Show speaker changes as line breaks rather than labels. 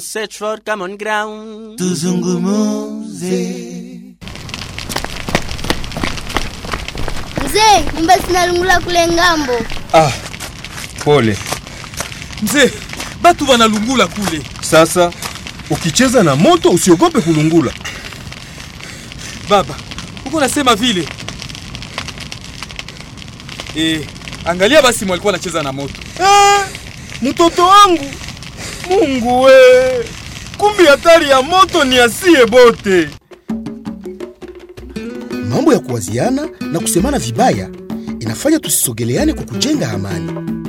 search for common ground.
tuzungumuze
Mzee, nyumba zinalungula kule ngambo.
Ah, pole.
mzee batu banalungula kule
Sasa ukicheza na moto usiogope kulungula.
baba uko nasema vile e, angalia basi mwalikuwa anacheza na moto
Ah, mtoto wangu, Mungu we, kumbi hatari ya moto ni asie bote.
Mambo ya kuwaziana na kusemana vibaya inafanya tusisogeleane kwa kujenga amani.